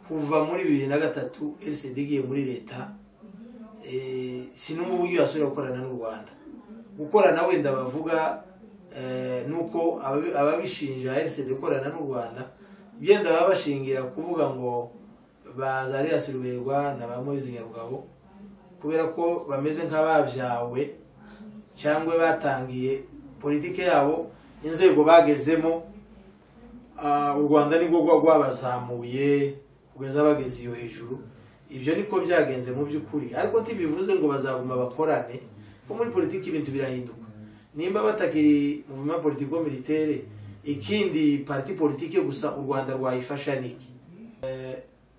kuva muri bibiri na gatatu erisidi igiye muri leta sinumva uburyo yasubira gukorana n'u rwanda gukorana wenda bavuga ni uko ababishinja erisidi gukorana n'u rwanda byenda baba bashingira kuvuga ngo bazariya silverwa na ba moise nyarugabo kubera ko bameze nk'ababyawe cyangwa batangiye politiki yabo inzego bagezemo u rwanda nibwo rwabazamuye kugeza bageze iyo hejuru ibyo niko byagenze mu by'ukuri ariko ntibivuze ngo bazaguma bakorane ko muri politiki ibintu birahinduka nimba batakiri muvuma politiko militere ikindi pariti politiki gusa u rwanda rwayifasha niki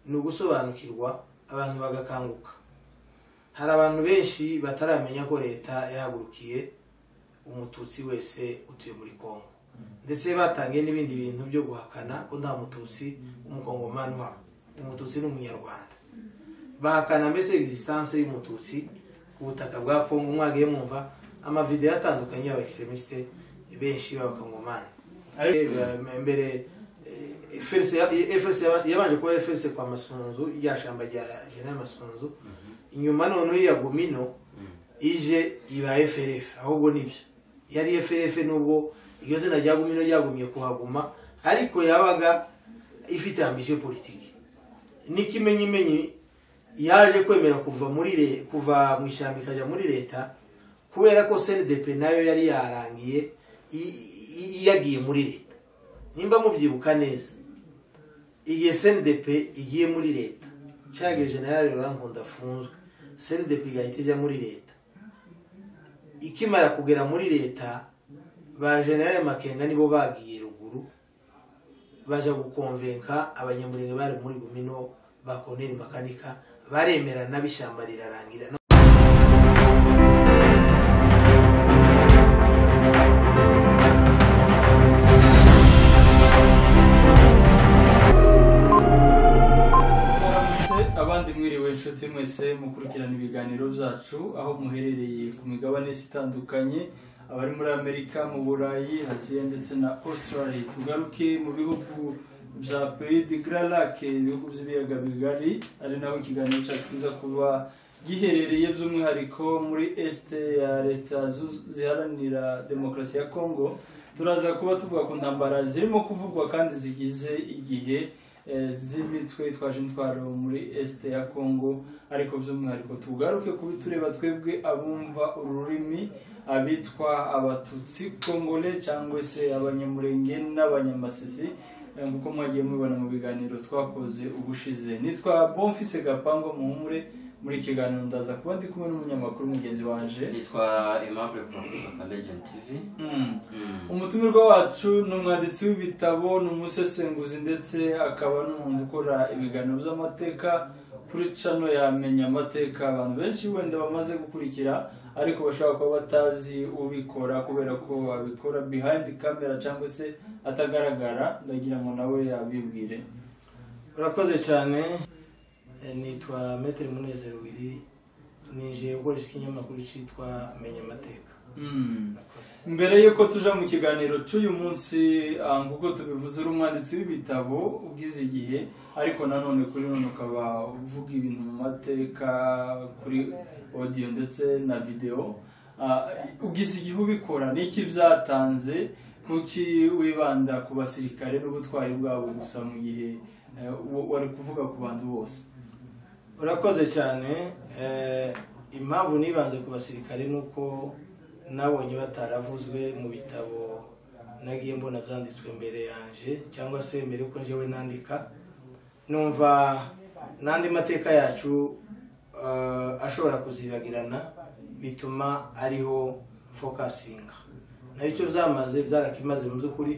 ni ugusobanukirwa abantu bagakanguka hari abantu benshi bataramenya ko leta yahagurukiye umututsi wese utuye muri congo ndetse batangiye n'ibindi bintu byo guhakana ko nta mututsi w'umukongomani uhaba umututsi ni umunyarwanda bahakana mbese egisitanse y'umututsi ku butaka bwa congo mwagiye mwumva amavideyo atandukanye y'abaekisemisite benshi b'abakongomani mbere yabanje kuba eferese kwa masunzu rya shyamba rya jenera masunzu inyuma noneho iya gomino ije iba eferefe ahubwo nibyo yari eferefe nubwo iryo zina rya gomino ryagumye kuhaguma ariko yabaga ifite ambisiyo politiki n'ikimenyimenyi yaje kwemera kuva muri kuva mu ishyamba ikajya muri leta kubera ko senedepe nayo yari yarangiye yagiye muri leta nimba mubyibuka neza igihe senedepe igiye muri leta cyangwa jenera rero afunzwe senedepi igahita ijya muri leta ikimara kugera muri leta ba generale makenga nibo bagiye ruguru baje gukonvenka abanyamurenge bari muri gumino ba koneri makanika baremerana b'ishyamba rirarangira abandi mwiriwe inshuti mwese mukurikirana ibiganiro byacu aho muherereye ku migabane itandukanye abari muri amerika mu burayi aziya ndetse na australia tugaruke mu bihugu bya peridi gararake ibihugu by'ibiyaga bigari ari naho ikiganiro cyacu kiza kuba giherereye by'umwihariko muri esite ya leta ziharanira demokarasi ya congo turaza kuba tuvuga ku ntambara zirimo kuvugwa kandi zigize igihe z'imitwe twaje intwaro muri esite ya congo ariko by'umwihariko tugaruke kubi tureba twebwe abumva ururimi abitwa abatutsi kongole cyangwa se abanyamurenge n'abanyamasisi nk'uko mwagiye mubibona mu biganiro twakoze ubushize nitwa bonfise gapango muhumure muri kiganiro ndaza kuba ndi kumwe n'umunyamakuru mugenzi wanje nitwa aimable profuka legend tv umutumirwa wacu ni umwanditsi w'ibitabo ni umusesenguzi ndetse akaba n'umuntu ukora ibiganiro by'amateka kuri cano yamenya amateka abantu benshi wenda bamaze gukurikira ariko bashobora kuba batazi ubikora kubera ko abikora behind camera cyangwa se atagaragara ndagira ngo nawe yabibwire urakoze cyane nitwa metero munezero wiri ninjiye gukoresha ikinyamakuru cyitwa menya amateka mbere y'uko tuja mu kiganiro cy'uyu munsi nk'uko tubivuze uri umwanditsi w'ibitabo ubwize igihe ariko nanone kuri none ukaba uvuga ibintu mu mateka kuri odiyo ndetse na videwo ubwize igihe ubikora n'iki byatanze nkuki wibanda ku basirikare n'ubutwari bwabo gusa mu gihe wari kuvuga ku bantu bose urakoze cyane impamvu nibanze ku basirikare ni uko nabonye bataravuzwe mu bitabo nagiye mbona byanditswe mbere yanjye cyangwa se mbere yuko njyewe nandika numva n'andi mateka yacu ashobora kuzibagirana bituma ariho fokasinga nabyo byamaze byarakimaze mu by'ukuri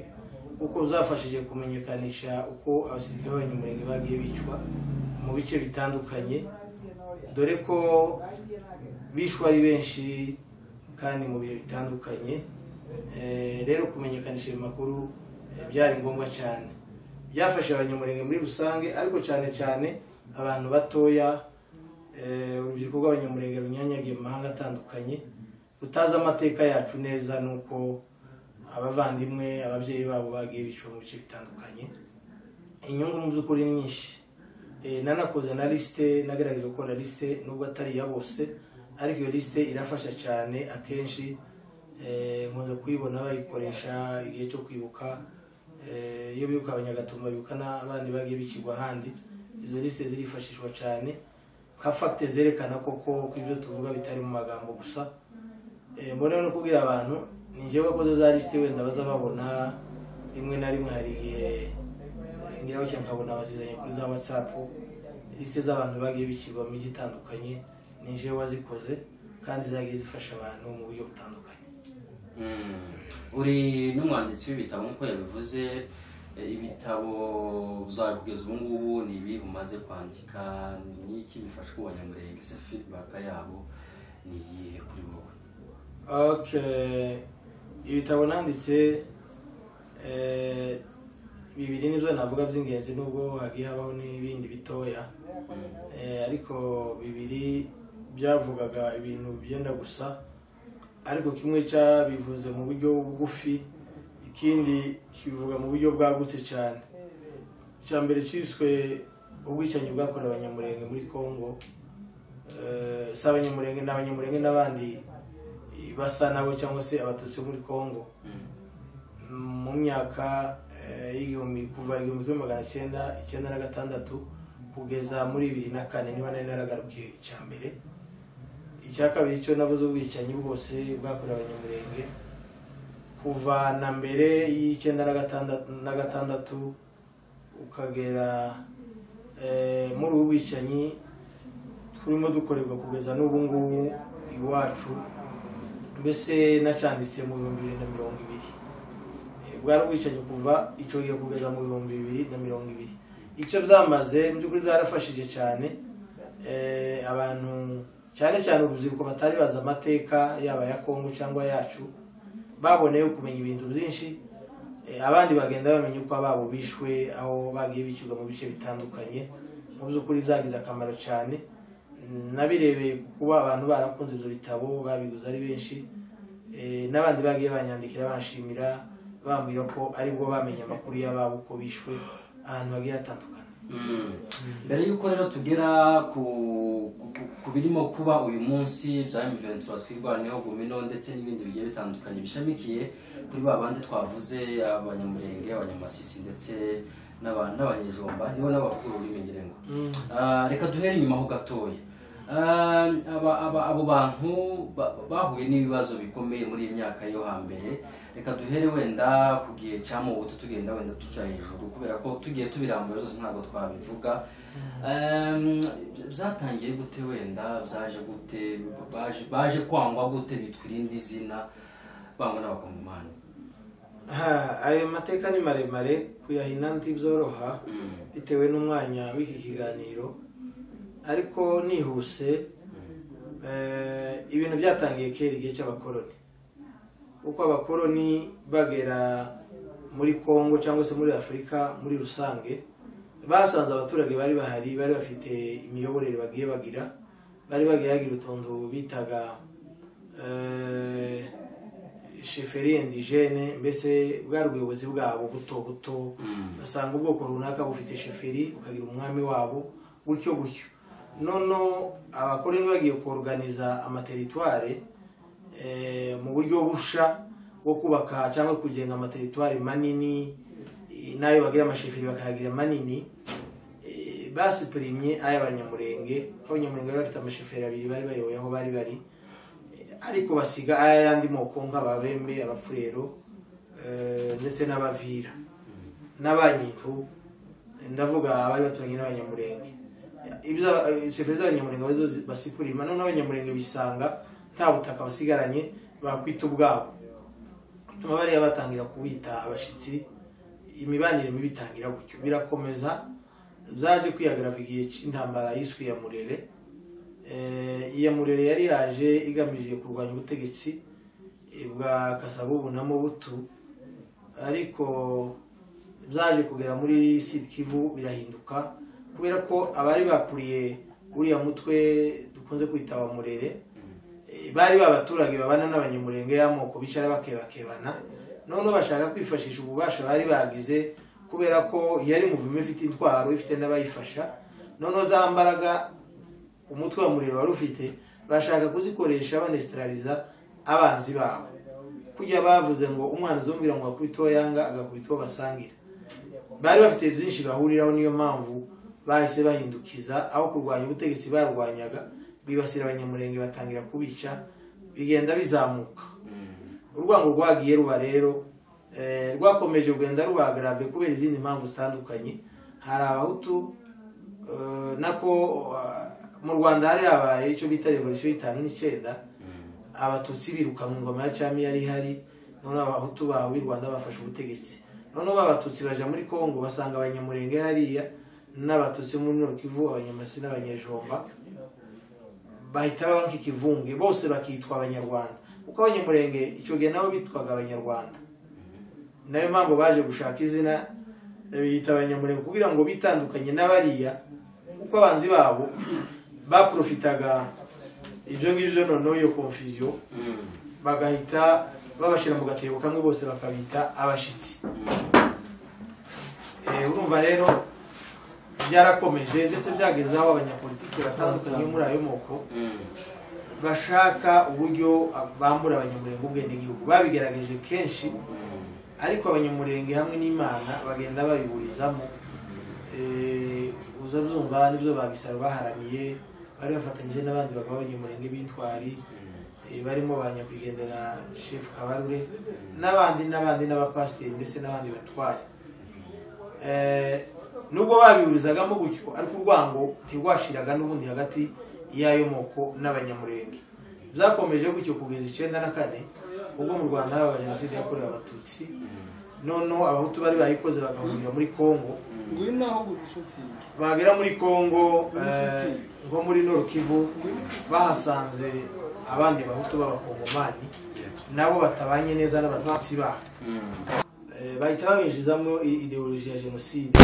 kuko byafashije kumenyekanisha uko abasirikare b'abanyamurenge bagiye bicwa mu bice bitandukanye dore ko bishwe ari benshi kandi mu bihe bitandukanye rero kumenyekanisha ayo makuru byari ngombwa cyane byafasha abanyamurenge muri rusange ariko cyane cyane abantu batoya urubyiruko rw'abanyamurenge runyanyagiye mu mahanga atandukanye rutazi amateka yacu neza ni uko abavandimwe ababyeyi babo bagiye bicwa mu bice bitandukanye inyungu mu by'ukuri nyinshi Eh, nanakoze na lisite nagerageje gukora lisite nubwo atari iya bose ariko iyo lisite irafasha cyane akenshi eh, nkunze kuyibona bayikoresha igihe cyo kwibuka Eh, iyo bibuka abanyagatumba bibuka n'abandi bagiye bikigwa ahandi izo lisite zirifashishwa cyane nka fagite zerekana koko ko ibyo tuvuga bitari mu magambo gusa Eh, mbona no kubwira abantu ni njyewe wakoze za lisite wenda baza babona rimwe na rimwe hari igihe eh, ngira gutya nkabona bazizanye kuri za watsapu lisite z'abantu bagiye bikigwa mu mijyi itandukanye ni njyewe wazikoze kandi zagiye zifasha abantu mu buryo butandukanye Mm. uri n'umwanditsi w'ibitabo nk'uko yabivuze eh, ibitabo uzakugeza ubu ngubu ni ibihe umaze kwandika ni iki bifasha kubanyamurenge feedback yabo ni iyihe kuri wowe Okay. ibitabo nanditse eh, bibiri nibyo navuga by'ingenzi nubwo hagiye habaho n'ibindi bitoya Eh, ariko bibiri byavugaga ibintu byenda gusa ariko kimwe cyabivuze mu buryo bugufi ikindi kibivuga mu buryo bwagutse cyane icya mbere cyiswe ubwicanyi bwakorewe abanyamurenge muri congo Eh, si abanyamurenge ni abanyamurenge n'abandi basa nabo cyangwa se abatutsi bo muri congo Mm. mu myaka eh, y'igihumbi kuva igihumbi kimwe magana cyenda icyenda na gatandatu kugeza muri bibiri na kane niho nari naragarukiye icya mbere icya kabiri cyo nabuze ubwicanyi bwose bwakorewe abanyamurenge kuva na mbere y'icyenda na gatandatu na gatandatu ukagera eh, muri ubu bwicanyi turimo dukorerwa kugeza n'ubu ngubu iwacu mbese nacyanditse mu bihumbi bibiri na mirongo ibiri bwari ubwicanyi kuva icyo gihe kugeza mu bihumbi bibiri na mirongo ibiri icyo byamaze mu by'ukuri byarafashije cyane Eh, abantu cyane cyane urubyiruko batari bazi amateka yaba ya kongo cyangwa yacu baboneyeho kumenya ibintu byinshi Eh, abandi bagenda bamenya uko ababo bishwe aho bagiye bishyurwa mu bice bitandukanye mu by'ukuri byagize akamaro cyane nabirebeye kuba abantu barakunze ibyo bitabo babiguze ari benshi Eh, n'abandi bagiye banyandikira banshimira bambwira ko aribwo bamenye amakuru y'ababo uko bishwe ahantu hagiye hatandukanye Mm. mbere y'uko rero tugera ku ku- ku- ku birimo kuba uyu munsi bya M23 twirwaniyeho gumino ndetse n'ibindi bigiye bitandukanye bishamikiye kuri ba bandi twavuze abanyamurenge abanyamasisi ndetse n'aba- n'abanyejomba nibo n'abavuga ururimi ngirengo Ah, reka duhere inyuma ho gatoya Ah, aba- aba- abo bantu ba- bahuye n'ibibazo bikomeye muri iyi myaka yo hambere reka duhere wenda ku gihe cya mubuto tugenda wenda tuca hejuru kubera ko tugiye tubirambura zose ntabwo twabivuga Ehm, byatangiye gute wenda byaje gute baje baje kwangwa gute bitwa irindi zina bangwa n'abakongomani Ha, ayo mateka ni maremare kuyahina ntibyoroha Mm, bitewe n'umwanya w'iki kiganiro ariko nihuse mm, eh, ibintu byatangiye kera igihe cy'abakoroni kuko abakoroni bagera muri congo cyangwa se muri afurika muri rusange basanze abaturage bari bahari bari bafite imiyoborere bagiye bagira bari bagiye bagira utuntu bitaga eh, sheferi indigene mbese bwari ubuyobozi bwabo buto buto mm, basanga ubwoko runaka bufite sheferi bukagira umwami wabo gutyo gutyo noneho abakoroni bagiye kuruganiza amateritware eh, mu buryo busha bwo kubaka cyangwa kugenga amateritware manini eh, n'ayo bagira amasheferi bakayagira manini eh, basipurimye ay'abanyamurenge abanyamurenge bari bafite amasheferi abiri bari bayoboye aho bari bari Eh, ariko basiga ay'ayandi moko nk'ababembe abafurero eh, ndetse n'abavira n'abanyitu ndavuga abari baturanye n'abanyamurenge ibyo serivisi z'abanyamurenge arizo basikura noneho n'abanyamurenge bisanga nta butaka basigaranye bakwita ubwabo bituma bariya batangira kubita abashyitsi imibanire mibi itangira gutyo birakomeza byaje kwihagarara igihe cy'intambara yiswe iyamurere Eh, iyamurere yari yaje igamije kurwanya ubutegetsi eh, bwa kasabubu na mobutu ariko byaje kugera muri Sud Kivu birahinduka kubera ko abari bakuriye uriya mutwe dukunze kwita abamurere eh, bari babaturage babana n'abanyamurenge y'amoko bicara bakebakebana noneho bashaka kwifashisha ububasha bari bagize kubera ko yari muvumo ifite intwaro ifite n'abayifasha noneho za mbaraga umutwe wa muriro wari ufite bashaka kuzikoresha banesitariza abanzi babo kujya bavuze ngo umwana uzumvira ngo akubite uwo yanga agakubita uwo basangira bari bafite byinshi bahuriraho niyo mpamvu bahise bahindukiza aho kurwanya ubutegetsi barwanyaga bibasira abanyamurenge batangira kubica bigenda bizamuka urwango rwagiye ruba rero eh, rwakomeje kugenda ruba grave kubera izindi mpamvu zitandukanye hari abahutu eh, nako eh, mu rwanda hari habaye icyo bita revolisiyo y'itanu n'icyenda abatutsi biruka mu ngoma ya cyami yari ihari noneho abahutu bawe i rwanda bafashe ubutegetsi noneho b'abatutsi baja muri kongo basanga abanyamurenge hariya n'abatutsi bo muri nord-kivu abanyamasi n'abanyejomba bahita baba nk'ikivunge bose bakitwa abanyarwanda kuko abanyamurenge icyo gihe nabo bitwaga abanyarwanda nayo mpamvu baje gushaka izina biyita abanyamurenge kugira ngo bitandukanye n'abariya kuko abanzi babo baprofitaga ibyo ngibyo noneho iyo confusion bagahita babashyira mu gatebo kamwe bose bakabita abashyitsi Eh, urumva rero byarakomeje ndetse byageze aho abanyapolitiki batandukanye bo muri ayo moko bashaka uburyo bambura abanyamurenge ubwenegihugu babigerageje kenshi ariko abanyamurenge hamwe n'imana bagenda babiburizamo Eh, uza byumva nibyo babisaba baharaniye bari bafatanyije n'abandi bagabo b'abanyamurenge b'intwari eh, barimo ba nyakwigendera chef kabarure n'abandi n'abandi n'abapasiteri ndetse n'abandi batwari Eh, nubwo babihurizagamo gutyo ariko urwango ntirwashiraga n'ubundi hagati y'ayo moko n'abanyamurenge byakomeje gutyo kugeza icyenda na kane ubwo mu rwanda habaga jenoside yakorewe abatutsi noneho abahutu bari bayikoze bagahungira muri kongo ngwino aho gudushutinga bagera muri kongo eh, nko muri norukivu bahasanze abandi bahutu b'abakongomani nabo batabanye neza n'abatutsi babo Eh, bahita babinjizamo i- ideoloji ya jenoside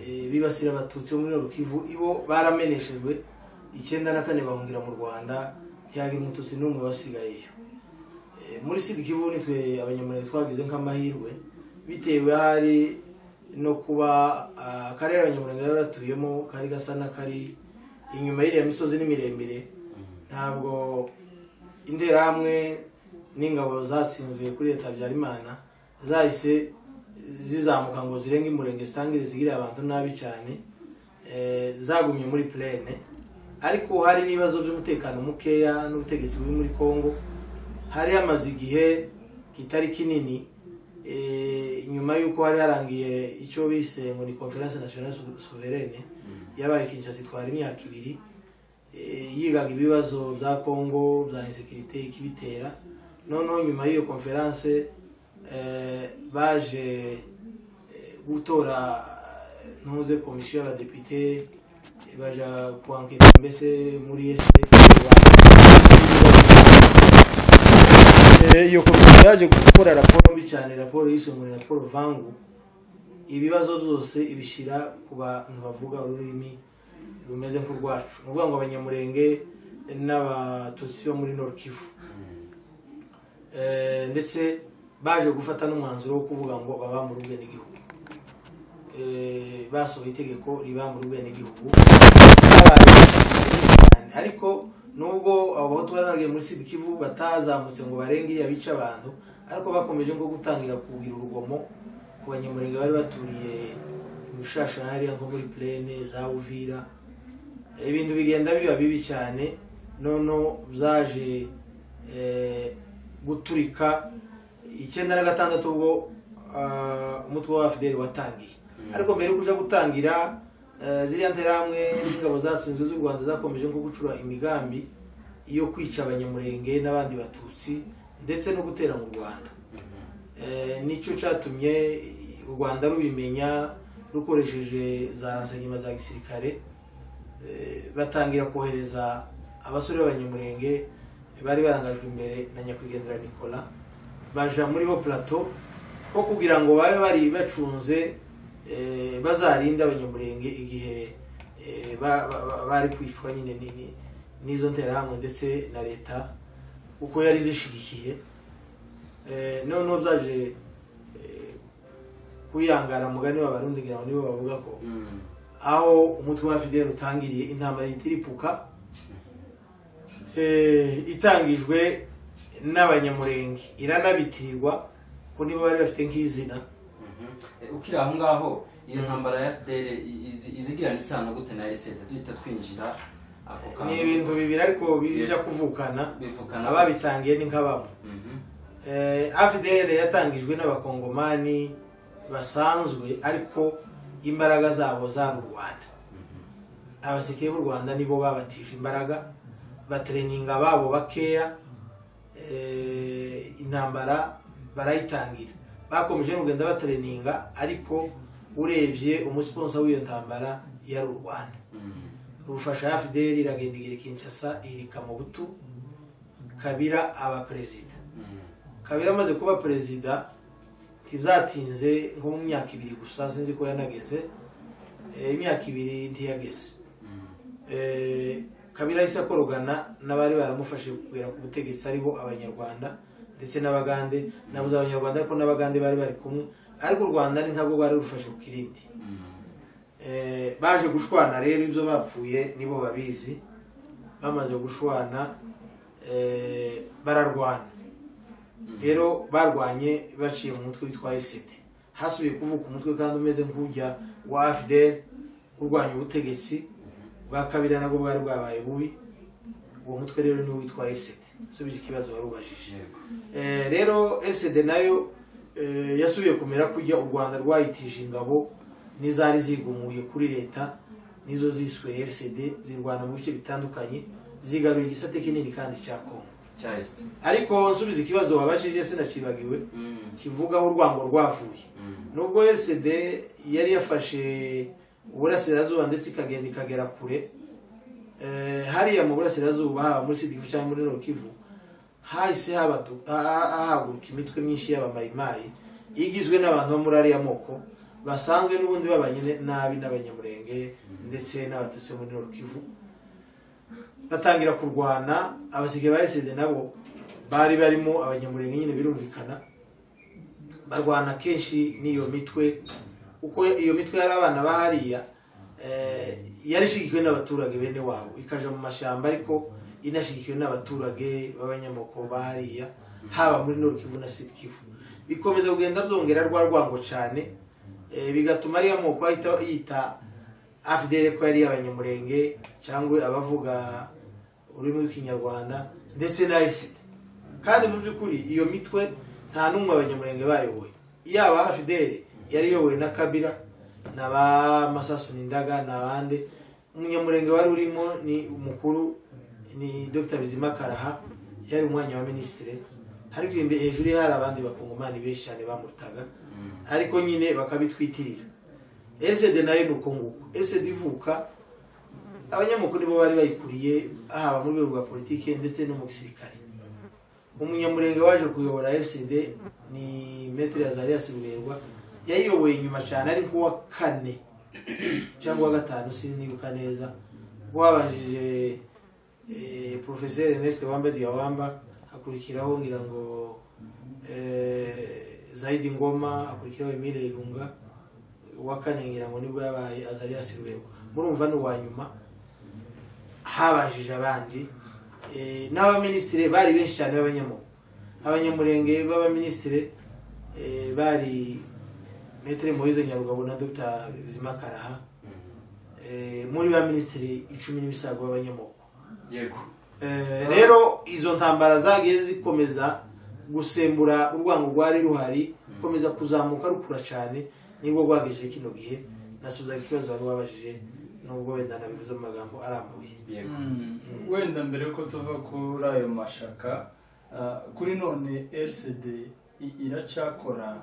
Eh, bibasira abatutsi bo muri norukivu ibo barameneshejwe icyenda na kane bahungira mu rwanda ntiyagira umututsi n'umwe wasigayeyo Eh, muri sida kivu nitwe abanyamurenge twagize nk'amahirwe bitewe hari no kuba ah, akarere abanyamurenge bari batuyemo kari gasa n'akari inyuma y'iriya misozi ni miremire ntabwo interahamwe n'ingabo zatsinzwe kuri leta habyarimana zahise zizamuka ngo zirenge umurenge zitangire zigirire abantu nabi cyane eh, zagumye muri plene ariko hari n'ibibazo by'umutekano mukeya n'ubutegetsi buri muri congo hari hamaze igihe kitari kinini eh, nyuma y'uko hari harangiye icyo bise ngo ni conference nationale Sou- souveraine yabaye kinshasa itwara imyaka ibiri eh, yigaga ibibazo bya congo bya insekirite ikibitera noneho nyuma y'iyo konferanse eh, baje eh, gutora eh, ntuze komisiyo y'abadepite eh, baja kuanketa mbese muri est Eh, iyo komisiyo yaje gukora raporo mbi cyane raporo yiswe ngo ni raporo vangu ibibazo byose ibishyira ku bantu bavuga ururimi rumeze nk'urwacu ni ukuvuga ngo abanyamurenge n'abatutsi bo muri nord kivu Eh, ndetse baje gufata n'umwanzuro wo kuvuga ngo babambure ubwenegihugu Eh, basohoye itegeko ribambura ubwenegihugu cyane ariko nubwo abahutu bari bagiye muri sud kivu batazamutse ngo barenge iriya bica abantu ariko bakomeje nko gutangira kugira urugomo ku banyamurenge bari baturiye ibishasha hariya nko muri plene za uvira ibintu bigenda biba bibi cyane noneho byaje eh, guturika icyenda na gatandatu ubwo ah, umutwe wa fideli watangiye ariko mbere yo kuja gutangira eh, ziriya nterahamwe n'ingabo zatsinzwe z'u rwanda zakomeje nko gucura imigambi yo kwica abanyamurenge n'abandi batutsi ndetse no gutera mu rwanda Eh, nicyo cyatumye u rwanda rubimenya rukoresheje za ransanyuma za gisirikare Eh, batangira kohereza abasore b'abanyamurenge bari barangajwe imbere na nyakwigendera nicola baja muri ho plateau ko kugira ngo babe bari bacunze eh, bazarinde abanyamurenge igihe eh, ba- ba- ba- bari kwicwa nyine ni- ni- n'izo nterahamwe ndetse na leta kuko yari zishigikiye Eh, noneho byaje eh, wihangara mugani w'abarundi ngira ngo nibo bavuga ko Mm. aho umutwe wa fidele utangiriye intambara yitiripuka eh, itangijwe n'abanyamurenge iranabitirirwa ko nibo bari bafite nk'izina Mhm. Eh, ukiri aho ngaho iyo ntambara ya fdr izigirana isano gute na esete duhita twinjira ako ni ibintu bibiri ariko bija kuvukana Bivukana. ababitangiye ni nk'abamo Mhm. Eh, afdl yatangijwe n'abakongomani basanzwe ariko imbaraga zabo zari u rwanda abasekeye b'u rwanda nibo babatije imbaraga batereninga babo bakeya eh, intambara barayitangira bakomeje n'ugenda batereninga ariko urebye umusponsa w'iyo ntambara yari u rwanda Mhm. rufasha afdl iragenda igira kinshasa irika mu butu kabira aba perezida Mhm. kabiri amaze kuba perezida ntibyatinze nko mu myaka ibiri gusa sinzi ko yanageze Eh, imyaka ibiri ntiyageze Mhm. Eh, kabiri ahise akorogana n'abari baramufashe kugera ku butegetsi aribo abanyarwanda ndetse n'abagande nabuze abanyarwanda ariko n'abagande bari bari kumwe ariko u rwanda ni ntabwo bari rufashe ku kirindi Mhm. Eh, baje gushwana rero ibyo bapfuye nibo babizi bamaze gushwana eh, bararwana rero barwanye baciye mu mutwe witwa fct hasubiye kuvuka umutwe kandi umeze nk'ujya wa afdel urwanya ubutegetsi bwa kabiri nabwo bwari bwabaye bubi uwo mutwe rero niwo witwa fct subije ikibazo wari ubajije Yego. Eh, rero lcd nayo eh, yasubiye kumera kujya u rwanda rwayitije ingabo n'izari zigumuye kuri leta nizo ziswe lcd zirwana mu bice bitandukanye zigaruye igisate kinini kandi cya kongo cya esite ariko nsubiza ikibazo wabashije sinacibagiwe Mhm. kivugaho urwango rwavuye Mhm. nubwo lcd yari yafashe uburasirazuba ndetse ikagenda ikagera kure eh, hariya mu burasirazuba haba muri sidikivu cyangwa muri nokivu hahise habadu- ha- ha- hahaguruka imitwe myinshi y'abamayimayi igizwe n'abantu bo muri ariya moko basanzwe n'ubundi babanye ne- nabi n'abanyamurenge ndetse n'abatutsi bo muri nokivu batangira kurwana abasigaye ba esede nabo bari barimo abanyamurenge nyine birumvikana barwana kenshi n'iyo mitwe uko iyo mitwe yari abana ba hariya eh, yari ishyigikiwe n'abaturage bene wabo ikaja mu mashyamba ariko inashyigikiwe n'abaturage b'abanyamoko ba hariya haba muri Nord Kivu na Sud Kivu bikomeza kugenda byongera rwa rwango cyane eh, bigatuma ariya moko ahita yita afdele ko yari abanyamurenge cyangwa abavuga ururimi rw'ikinyarwanda ndetse na isite kandi mu by'ukuri iyo mitwe nta n'umwe abanyamurenge bayoboye yaba afidele yari iyobowe na kabira na ba masasu n'indaga n'abandi umunyamurenge wari urimo ni umukuru ni dr bizima karaha yari umwanya wa minisitire ariko imbere hejuru ye hari abandi bakungumani benshi cyane bamurutaga ariko nyine bakabitwitirira lcd nayo ni uko nguko lcd ivuka abanyamakuru nibo bari bayikuriye haba mu rwego rwa politiki ndetse no mu gisirikare umunyamurenge waje kuyobora fcd ni metero yazarias ruberwa yayiyoboye inyuma cyane ari nk'uwa kane cyangwa uwa gatanu sinibuka neza ubwo habanjije eh, professeur ernest wamba diawamba hakurikiraho ngira ngo eh, zaidi ngoma hakurikiraho emile ilunga uwa kane ngira ngo nibwo yabaye azarias ruberwa murumva ni uwa nyuma habajije abandi eh, n'abaminisitiri bari benshi cyane b'abanyamurenge abanyamurenge b'abaminisitiri eh, bari metere moise nyarugabo na dr bizimakaraha muri ba minisitiri icumi n'ibisago b'abanyamoko yego Eh, rero izo ntambara zagiye zikomeza gusembura urwango rwari ruhari rukomeza kuzamuka rukura cyane nibwo rwagejeje kino gihe nasubizaga ikibazo wari wabajije nubwo wenda nabivuze mu magambo arambuye yego Mm, wenda mbere yuko tuva kuri ayo mashaka ah, kuri none lcd i- iracakora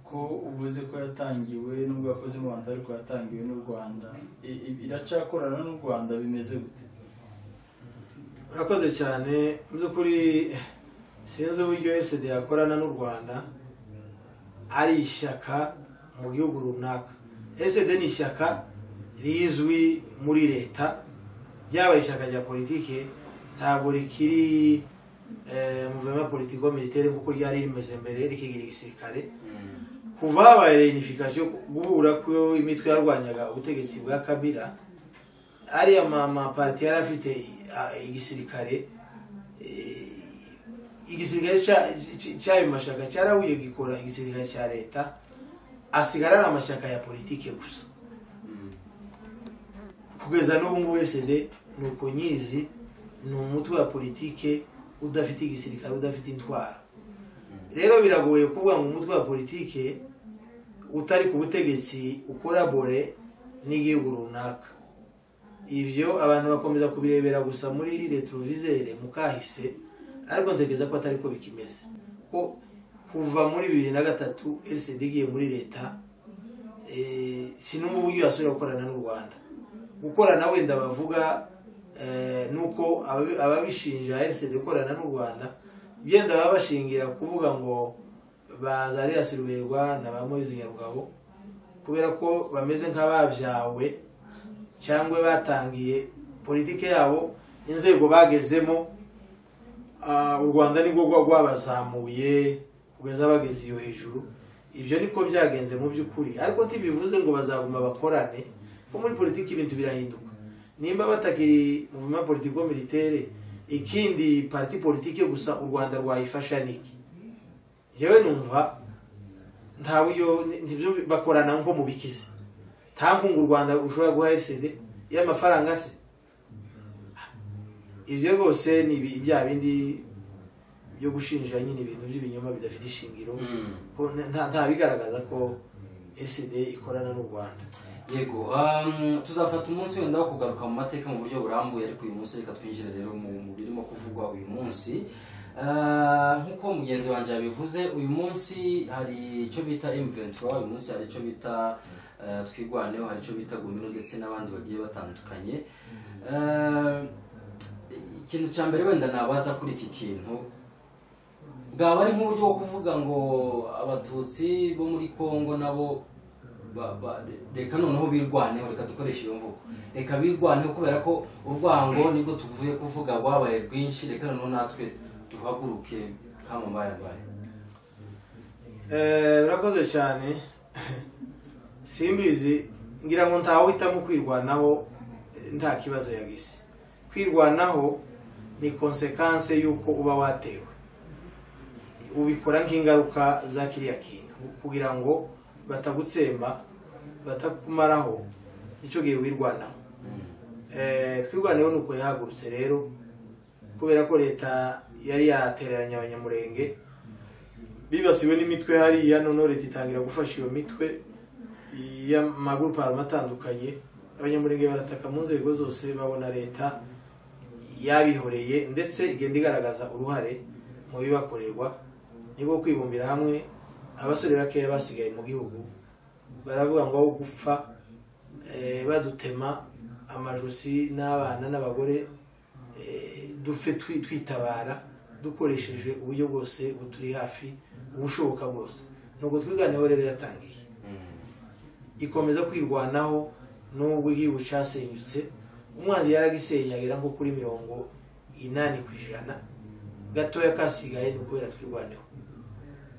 ko uvuze ko yatangiwe nubwo yakoze mu rwanda ariko yatangiwe n'u rwanda I- i- iracakorana n'u rwanda bimeze gute urakoze cyane mu by'ukuri sinzi uburyo esede yakorana n'u rwanda ari ishyaka mu gihugu runaka esede ni ishyaka rizwi muri leta ryabaye ishyaka rya politike ntabwo rikiri muvema politiko militaire kuko ryari rimeze mbere rikigira igisirikare Mhm. ku kuva habaye reinifikasiyo guhura ko imitwe yarwanyaga ubutegetsi bwa kabira ariya mapati yari afite i- igisirikare eh, igisirikare cya- cy- cy'ayo mashyaka cyarahuye gikora igisirikare cya leta asigara ari amashyaka ya politike gusa kugeza n'ubu ngubu sd ni uko nyizi ni umutwe wa politike udafite igisirikare udafite intwaro rero biragoye kuvuga ngo umutwe wa politike utari ku butegetsi ukorabore n'igihugu runaka ibyo abantu bakomeza kubirebera gusa muri retrovisere mu kahise ariko ntekereza ko atari ko bikimeze ko kuva muri bibiri na gatatu lcd igiye muri leta eh, sinumva uburyo yasubira gukorana n'u rwanda gukorana wenda bavuga eh, nuko ababi- ababishinja lcd gukorana n'u rwanda byenda baba bashingira kuvuga ngo bazariya siruberwa na ba moise nyarugabo kubera ko bameze nk'ababyawe cyangwa batangiye politike yabo inzego bagezemo ah, u rwanda nibwo rwa- rwabazamuye kugeza bageze iyo hejuru ibyo niko byagenze mu by'ukuri ariko ntibivuze ngo bazaguma bakorane ko muri politiki ibintu birahinduka nimba batakiri muvuma politiko militere ikindi parti politike gusa u rwanda rwayifasha niki njyewe numva nta buryo ntibyumvi- bakorana nko mu bikize nta nkunga u rwanda ushobora guha fcd y'amafaranga se ibyo rwose ni ibi- bya bindi byo gushinja nyine ibintu by'ibinyoma bidafite ishingiro Mm. ko nta- nta bigaragaza ko fcd ikorana n'u rwanda yego um, tuzafata umunsi wenda wo kugaruka mu mateka mu buryo burambuye ariko uyu munsi reka twinjire rero mu mu birimo kuvugwa uyu munsi Ah, nk'uko mugenzi wanjye yabivuze uyu munsi hari icyo bita M23 uyu munsi hari icyo bita eh, twirwaneho hari icyo bita gumino ndetse n'abandi bagiye batandukanye Ah, ikintu cya mbere wenda nabaza kuri iki kintu bwaba ari nk'uburyo bwo kuvuga ngo abatutsi bo muri kongo nabo ba- ba- reka noneho birwaneho reka dukoreshe iyo mvugo reka birwaneho kubera ko urwango nibwo tuvuye kuvuga rwabaye rwinshi reka noneho natwe duhaguruke kamambayambaye Eh, urakoze cyane simbizi ngira ngo ntawuhitamo kwirwanaho eh, nta kibazo yagize kwirwanaho ni konsekanse y'uko uba watewe ubikora nk'ingaruka za kiriya kintu kugira ngo batagutsemba batakumaraho icyo gihe wirwanaho Eh, twirwaneho ni uko yahagurutse rero kubera ko leta yari yatereranye abanyamurenge bibasiwe n'imitwe hariya noneho leta itangira gufasha iyo mitwe y'amaguruparama atandukanye abanyamurenge barataka mu nzego zose babona leta yabihoreye ndetse igenda igaragaza uruhare mu bibakorerwa nibwo kwibumbira hamwe abasore bakeya basigaye mu gihugu baravuga ngo aho gupfa eh, badutema amajosi n'abana n'abagore eh, dupfe twi- twitabara dukoresheje uburyo bwose buturi hafi ubushoboka bwose nubwo twiganeho rero yatangiye ikomeza kwirwanaho nubwo igihugu cyasenyutse umwanzi yaragisenyagera nko kuri mirongo inani ku ijana gatoya kasigaye ni ukubera twirwaneho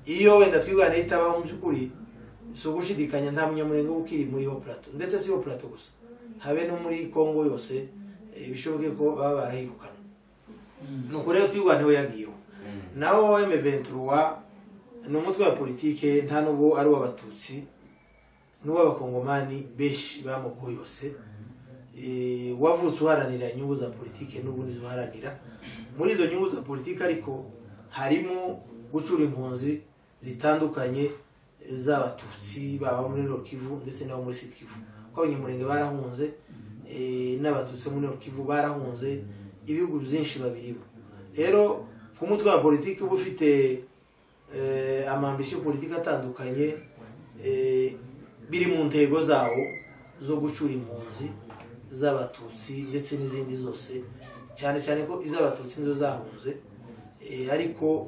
iyo wenda twirwaneho itabaho mu by'ukuri si ugushidikanya nta munyamurenge uba ukiri muri ho plato ndetse si ho plato gusa habe no muri kongo yose eh, bishoboke ko baba barahirukanwe ni uko rero twirwaneho yagiyeho naho M23 ni umutwe wa politike nta nubwo ari uw'abatutsi n'uw'abakongomani benshi b'amoko yose Eh, wavutse uharanira inyungu za politike n'ubundi ziharanira muri izo nyungu za politike ariko harimo gucura impunzi zitandukanye z'abatutsi baba muri Nord Kivu ndetse n'abo muri Sud Kivu kuko abanyamurenge barahunze eh, n'abatutsi bo muri Nord Kivu barahunze ibihugu byinshi babirimo rero ku mutwe wa politiki uba ufite eh, amambisiyo politiki atandukanye eh, biri mu ntego zawo zo gucura impunzi z'abatutsi ndetse n'izindi zose cyane cyane ko iz'abatutsi nizo zahunze eh, ariko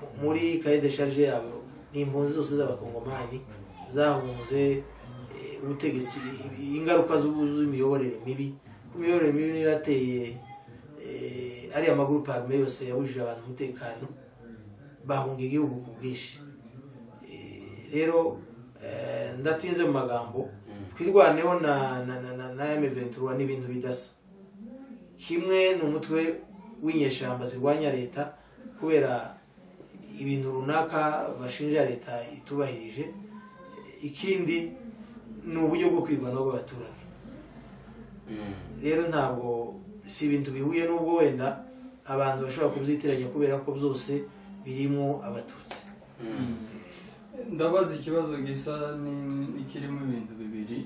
mu- muri kaye de charge yabo ni impunzi zose z'abakongomani zahunze eh, ubutegetsi ingaruka z'ubu- z'imiyoborere mibi imiyoborere mibi niyo yateye eh, ariya maguruparume yose yabujije abantu umutekano bahunga igihugu ku bwinshi Eh, rero eh, ndatinze mu magambo twirwaneho na na na na na M23 ni ibintu bidasa kimwe ni umutwe w'inyeshyamba zirwanya leta kubera ibintu runaka bashinja leta itubahirije ikindi ni uburyo bwo kwirwanaho bw'abaturage rero ntabwo si ibintu bihuye n'ubwo wenda abantu bashobora kubyitiranya kubera ko byose birimo abatutsi ndabaza ikibazo gisa ni- kirimo ibintu bibiri